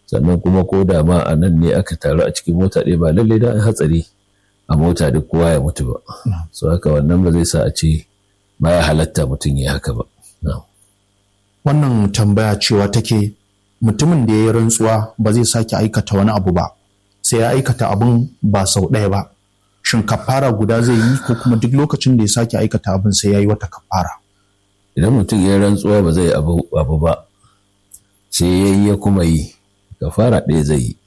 sannan kuma ko da ma a nan ne aka taru a cikin mota ɗaya ba lallai da hatsari a mota duk kowa ya mutu ba so haka wannan ba zai sa a ce ba ya halatta mutum ya haka ba wannan tambaya cewa take mutumin da ya yi rantsuwa ba zai sake aikata wani abu ba sai ya aikata abin ba sau ɗaya ba shin kafara guda zai yi ko kuma duk lokacin da ya sake aikata abin sai ya yi wata kafara idan mutum ya rantsuwa ba zai abu ba sai ya yi ya kuma yi kafara ɗaya zai yi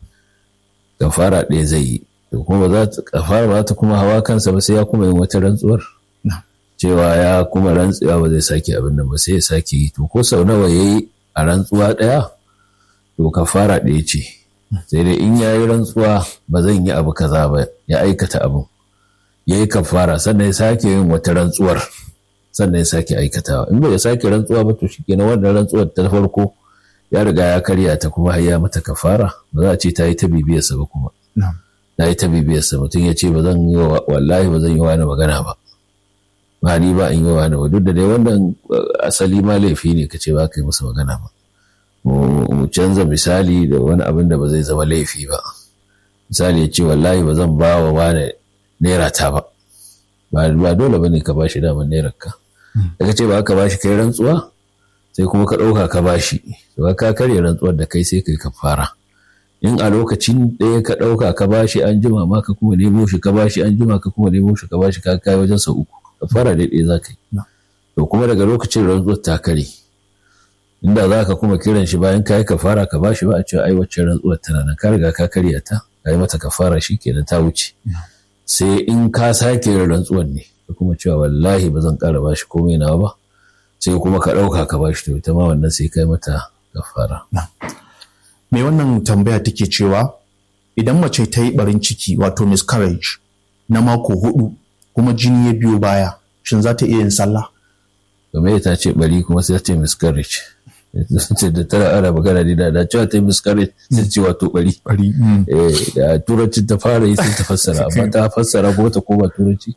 kafara ɗaya zai yi to kuma za ta kafara ba ta kuma hawa kansa ba sai ya kuma yin wata rantsuwar cewa ya kuma rantsuwa ba zai sake abin nan ba sai ya sake yi to ko sau nawa ya yi a rantsuwa ɗaya to kafara ɗaya ce sai dai in ya yi rantsuwa ba zan yi abu kaza ba ya aikata abin ya yi kafara sannan ya sake yin wata rantsuwar sannan ya sake aikatawa in bai ya sake rantsuwa ba to shikenan wannan rantsuwar ta farko ya riga ya karya ta kuma har ya mata kafara ba za a ce ta yi ta bibiyarsa ba kuma ta yi ta bibiyarsa mutum ya ce ba zan yi wallahi ba zan yi wani magana ba ba ni ba in yi wani ba duk da dai wannan asali ma laifi ne ka ce ba ka yi masa magana ba mu canza misali da wani abin da ba zai zama laifi ba misali ya ce wallahi ba zan ba wa wani naira ta ba ba dole ba ne ka bashi daman naira ka daga ce ba ka bashi kai rantsuwa sai kuma ka ɗauka ka bashi ba ka karya rantsuwar da kai sai kai ka fara in a lokacin ɗaya ka ɗauka ka bashi an jima ma ka kuma nemo shi ka bashi an jima ka kuma nemo shi ka bashi ka kai wajen sau uku ka fara daidai za ka yi to kuma daga lokacin rantsuwar ta kare inda za ka kuma kiran shi bayan ka yi ka fara ka bashi ba a cewa ai wacce rantsuwar tana nan ka riga ka karya ta ka yi mata ka fara shi kenan ta wuce sai in ka sake yin rantsuwar ne ka kuma cewa wallahi ba zan ƙara bashi komai nawa ba sai kuma ka ɗauka ka bashi to ita ma wannan sai kai mata kafara. Me wannan tambaya take cewa idan mace ta yi barin ciki wato miscarriage na mako hudu kuma jini ya biyo baya shin za ta iya yin sallah? Game ta ce bari kuma sai ta ce miscarriage. ce da tara ana magana da da cewa ta yi miscarriage sai ce wato bari. Bari. Da turanci ta fara yi sai ta fassara amma ta fassara ko ta koma turanci.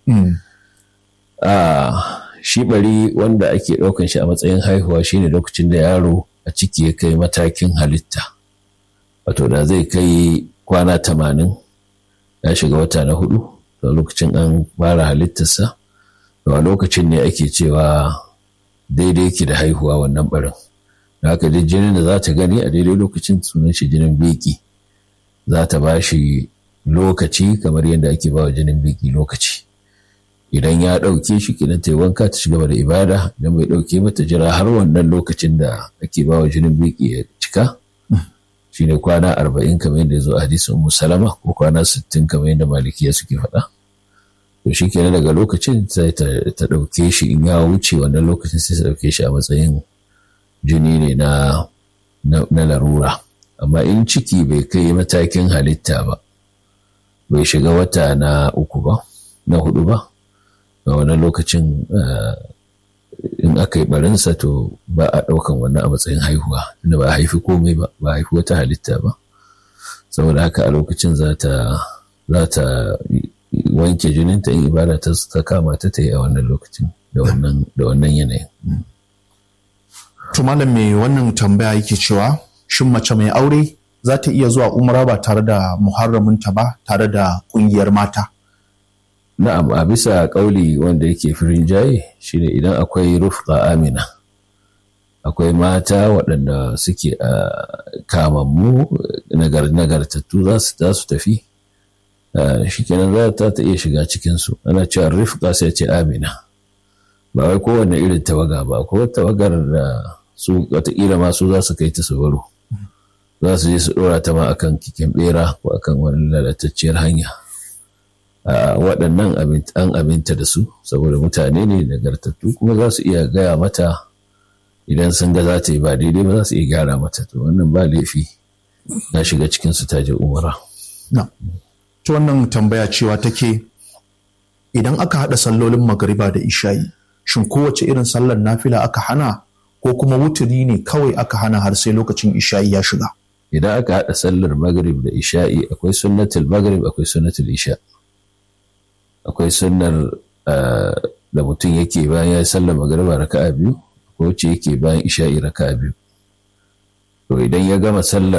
shi bari wanda ake ɗaukan shi a matsayin haihuwa shine lokacin da yaro a ciki ya kai matakin halitta wato da zai kai kwana tamanin ya shiga wata na hudu da lokacin an fara halittarsa to a lokacin ne ake cewa daidai ke da haihuwa wannan barin da haka duk jinin da za ta gani a daidai lokacin sunan shi jinin biki za ta ba shi lokaci kamar yadda ake ba wa jinin biki lokaci idan ya ɗauke shi kenan ta yi wanka ta shiga da ibada idan bai ɗauke ba ta jira har wannan lokacin da ake ba wa jinin biki ya cika shine kwana arba'in kamar yadda ya zo a hadisin ummu salama ko kwana sittin kamar yadda malikiya suke faɗa to shi kenan daga lokacin sai ta ɗauke shi in ya wuce wannan lokacin sai ta ɗauke shi a matsayin jini ne na na larura amma in ciki bai kai matakin halitta ba bai shiga wata na uku ba na hudu ba a wannan lokacin in aka yi barinsa to ba a ɗaukan wannan a matsayin haihuwa inda ba a haifi komai ba ba a haifi wata halitta ba saboda haka a lokacin za ta wanke jininta in ibada ta kama ta ta yi a wannan lokacin da wannan yanayin. To malam mai wannan tambaya yake cewa shin mace mai aure za ta iya zuwa umra ba tare da muharraminta ba tare da ƙungiyar mata? Na'am a bisa ƙauli wanda yake firin jaye shine idan akwai rufqa amina akwai mata waɗanda suke a kamammu nagartattu za su tafi shi kenan za ta ta iya shiga cikinsu ana cewa rufqa sai ce amina ba wai kowane irin tawaga ba ko tawagar da su watakila ma su za su kai ta su baro za su je su ɗora ta ma akan kikin bera ko akan wani lalatacciyar hanya waɗannan an aminta da su saboda mutane ne nagartattu kuma za su iya gaya mata idan sun ga za ta yi ba daidai ba za su iya gyara mata to wannan ba laifi na shiga cikin su ta je umara. ta wannan tambaya cewa take idan aka haɗa sallolin magariba da isha'i shin kowace irin sallar nafila aka hana ko kuma wuturi ne kawai aka hana har sai lokacin isha'i ya shiga idan aka haɗa sallar magrib da isha'i akwai sunnatul magrib akwai sunnatul isha akwai sunnar da mutum yake bayan ya sallar magariba raka'a biyu ko ce yake bayan isha'i raka'a biyu to idan ya gama sallar